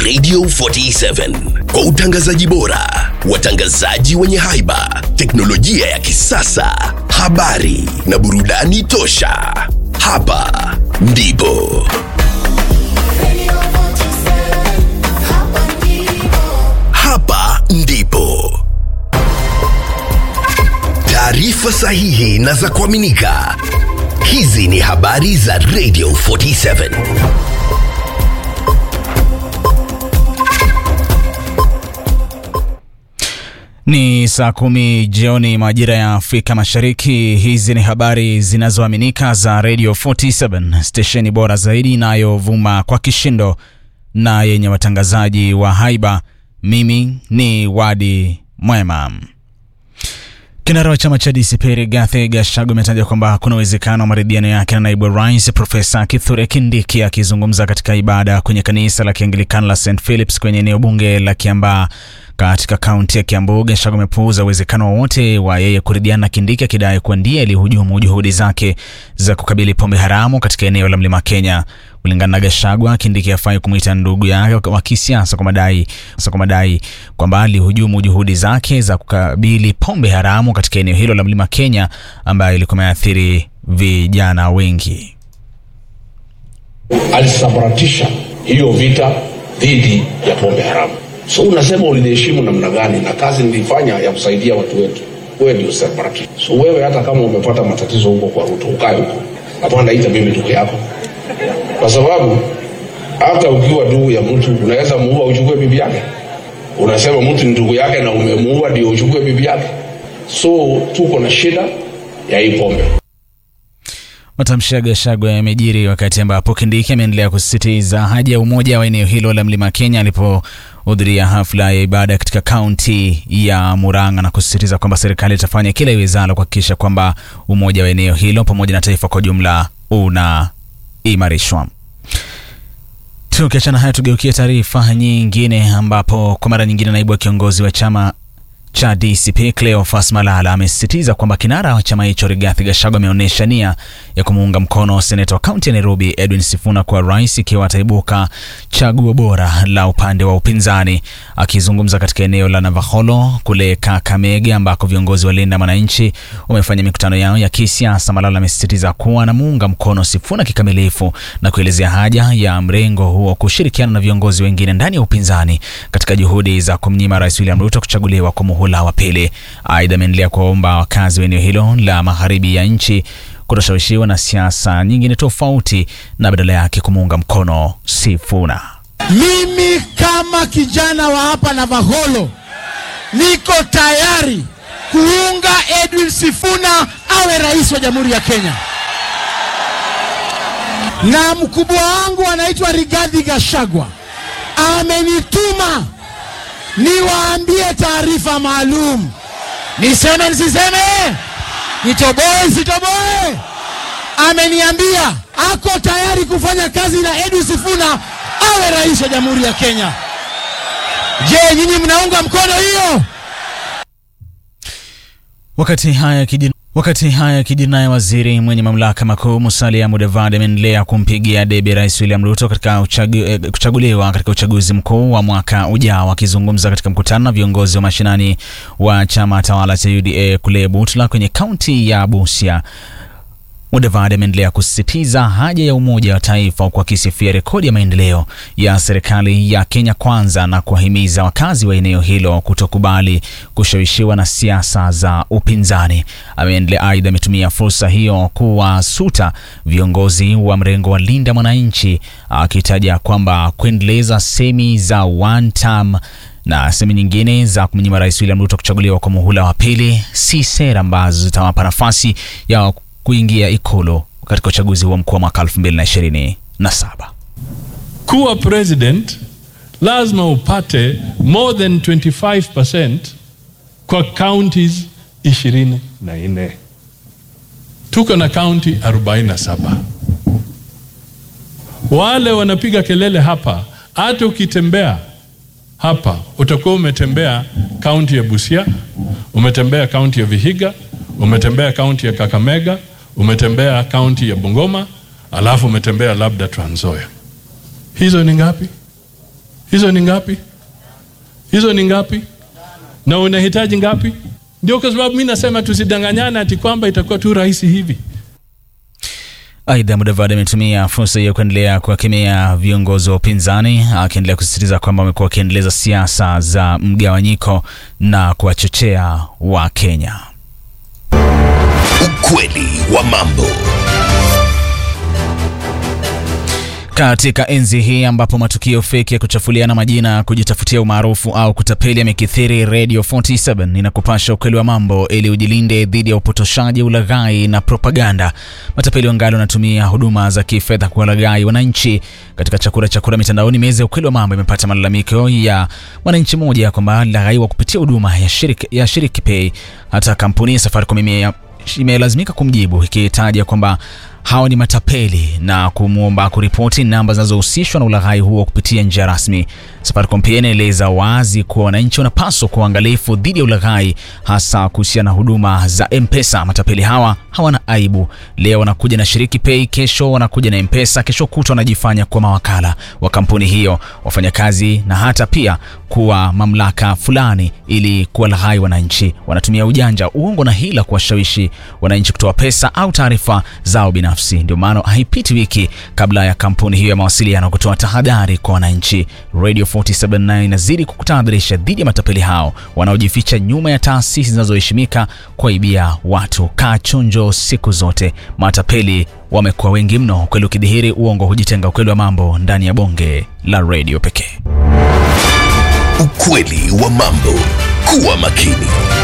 Radio 47 kwa utangazaji bora, watangazaji wenye haiba, teknolojia ya kisasa, habari na burudani tosha. Hapa ndipo hapa ndipo taarifa sahihi na za kuaminika. Hizi ni habari za Radio 47. Ni saa kumi jioni majira ya Afrika Mashariki. Hizi ni habari zinazoaminika za Radio 47, stesheni bora zaidi inayovuma kwa kishindo na yenye watangazaji wa haiba. Mimi ni Wadi Mwema. Kinara wa chama cha DCP Rigathi Gachagua ametaja kwamba kuna uwezekano wa maridhiano yake na naibu rais Profesa Kithure Kindiki. Akizungumza katika ibada kwenye kanisa la Kianglikana la St Philips kwenye eneo bunge la Kiambaa katika kaunti ya Kiambu, Gachagua amepuuza uwezekano wowote wa yeye kuridhiana na Kindiki, akidai kuwa ndiye alihujumu juhudi zake za kukabili pombe haramu katika eneo la Mlima Kenya. Kulingana na Gachagua, Kindiki hafai kumwita ndugu yake wa kisiasa kwa madai kwa madai kwamba alihujumu juhudi zake za kukabili pombe haramu katika eneo hilo la Mlima Kenya ambayo ilikuwa imeathiri vijana wengi. alisambaratisha hiyo vita dhidi ya pombe haramu. So unasema uliniheshimu namna gani na kazi nilifanya ya kusaidia watu wetu? Wewe ndio sambaratisha. So wewe hata kama umepata matatizo huko kwa Ruto, ukae huko, hapana ita mimi ndugu yako, kwa sababu hata ukiwa ndugu ya mtu unaweza muua uchukue bibi yake. Unasema mtu ni ndugu yake na umemuua ndio uchukue bibi yake. So tuko na shida ya hii pombe. Matamshi ya Gachagua yamejiri wakati ambapo Kindiki ameendelea kusisitiza haja ya umoja wa eneo hilo la Mlima Kenya alipohudhuria hafla ya ibada katika kaunti ya Murang'a na kusisitiza kwamba serikali itafanya kila iwezalo kuhakikisha kwamba umoja wa eneo hilo pamoja na taifa kwa jumla unaimarishwa. Tukiachana haya, tugeukie taarifa nyingine ambapo kwa mara nyingine naibu wa kiongozi wa chama cha DCP Cleophas Malala amesisitiza kwamba kinara wa chama hicho Rigathi Gachagua ameonyesha nia ya kumuunga mkono seneta wa kaunti ya Nairobi Edwin Sifuna kuwa rais ikiwa ataibuka chaguo bora la upande wa upinzani. Akizungumza katika eneo la Navakholo kule Kakamega ambako viongozi wa Linda Mwananchi wamefanya mikutano yao ya kisiasa, Malala amesisitiza kuwa anamuunga mkono Sifuna kikamilifu na kuelezea haja ya mrengo huo kushirikiana na viongozi wengine ndani ya upinzani katika juhudi za kumnyima Rais William Ruto kuchaguliwa kwa muhula wa pili. Aidha, ameendelea kuwaomba wakazi wa eneo hilo la magharibi ya nchi kutoshawishiwa na siasa nyingine tofauti na badala yake kumuunga mkono Sifuna. Mimi kama kijana wa hapa Navakholo niko tayari kuunga Edwin Sifuna awe rais wa Jamhuri ya Kenya, na mkubwa wangu anaitwa Rigathi Gachagua amenituma niwaambie taarifa maalum. Niseme nisiseme? Nitoboe sitoboe? Ameniambia ako tayari kufanya kazi na Edwin Sifuna awe rais wa Jamhuri ya Kenya. Je, nyinyi mnaunga mkono hiyo? Wakati haya kijini Wakati haya yakijiri, naye waziri mwenye mamlaka makuu Musalia Mudavadi ameendelea kumpigia debe Rais William Ruto katika uchagu, eh, kuchaguliwa katika uchaguzi mkuu wa mwaka ujao. Akizungumza katika mkutano na viongozi wa mashinani wa chama tawala cha UDA kule Butula kwenye kaunti ya Busia, Mudavadi ameendelea kusisitiza haja ya umoja wa taifa huku akisifia rekodi ya maendeleo ya serikali ya Kenya Kwanza na kuwahimiza wakazi wa eneo hilo kutokubali kushawishiwa na siasa za upinzani. Ameendelea aidha, ametumia fursa hiyo kuwasuta viongozi wa mrengo wa Linda Mwananchi akitaja kwamba kuendeleza semi za one term na sehemu nyingine za kumnyima Rais William Ruto kuchaguliwa kwa muhula wa pili si sera ambazo zitawapa nafasi ya kuingia ikulu katika uchaguzi huo mkuu wa mwaka 2027. kuwa president lazima upate more than 25% kwa counties 24. Tuko na county 47. Wale wanapiga kelele hapa, hata ukitembea hapa utakuwa umetembea kaunti ya Busia, umetembea kaunti ya Vihiga, umetembea kaunti ya Kakamega, umetembea kaunti ya Bungoma, alafu umetembea labda Trans Nzoia. Hizo ni ngapi? Hizo ni ngapi? Hizo ni ngapi? Na unahitaji ngapi? Ndio kwa sababu mimi nasema tusidanganyane ati kwamba itakuwa tu rahisi hivi. Aidha, Mudavadi ametumia fursa hiyo kuendelea kuwakemea viongozi wa upinzani, akiendelea kusisitiza kwamba wamekuwa wakiendeleza siasa za mgawanyiko na kuwachochea Wakenya. Ukweli wa mambo. Katika enzi hii ambapo matukio feki ya kuchafuliana majina, kujitafutia umaarufu au kutapeli yamekithiri, Radio 47 inakupasha ukweli wa mambo ili ujilinde dhidi ya upotoshaji, ulaghai na propaganda. Matapeli wangali wanatumia huduma za kifedha kuwalaghai wananchi. Katika chakura chakura mitandaoni, meza ya ukweli wa mambo imepata malalamiko ya mwananchi mmoja kwamba alilaghaiwa kupitia huduma ya Shiriki, ya Shiriki Pay. Hata kampuni ya Safaricom ime- imelazimika kumjibu ikitaja kwamba hawa ni matapeli na kumwomba kuripoti namba zinazohusishwa na ulaghai huo kupitia njia rasmi. Safaricom pia inaeleza wazi kuwa wananchi wanapaswa kuwa uangalifu dhidi ya ulaghai, hasa kuhusiana na huduma za M-Pesa. Matapeli hawa hawana aibu. Leo wanakuja na Shiriki Pay, kesho wanakuja na M-Pesa, kesho kutwa wanajifanya kuwa mawakala wa kampuni hiyo, wafanyakazi na hata pia kuwa mamlaka fulani ili kuwalaghai wananchi. Wanatumia ujanja, uongo na hila kuwashawishi wananchi kutoa pesa au taarifa zao binafsi. Ndio maana haipiti wiki kabla ya kampuni hiyo ya mawasiliano kutoa tahadhari kwa wananchi. Radio 47 nayo inazidi kukutahadharisha dhidi ya matapeli hao wanaojificha nyuma ya taasisi zinazoheshimika kuwaibia watu. Kaa chonjo siku zote, matapeli wamekuwa wengi mno. Ukweli ukidhihiri, uongo hujitenga. Ukweli wa mambo ndani ya bonge la radio pekee. Ukweli wa mambo. Kuwa makini.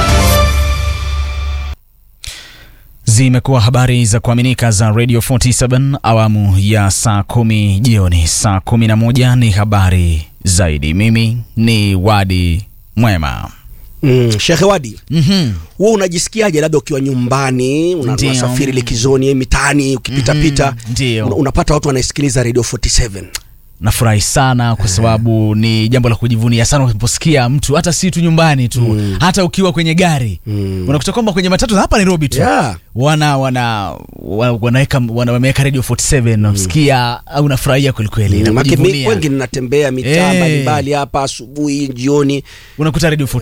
Zimekuwa habari za kuaminika za Radio 47 awamu ya saa kumi jioni. Saa kumi na moja ni habari zaidi. Mimi ni Wadi Mwema. Mm, Sheikh Wadi, Mhm. wewe unajisikiaje labda ukiwa nyumbani una- Ndio. unasafiri likizoni mitaani ukipitapita Mhm, ndio. una- unapata watu wanaisikiliza Radio 47 Nafurahi sana kwa sababu ni jambo la kujivunia sana unaposikia mtu hata si tu nyumbani tu hata ukiwa kwenye gari unakuta kwamba kwenye matatu za hapa Nairobi tu Yeah. wana wana wa- wanaweka wana, wameweka Radio 47 unasikia au unafurahia kweli kweli na Maana mi- kujivunia. wengi ninatembea mitaa Eh. mbalimbali hapa asubuhi jioni unakuta Radio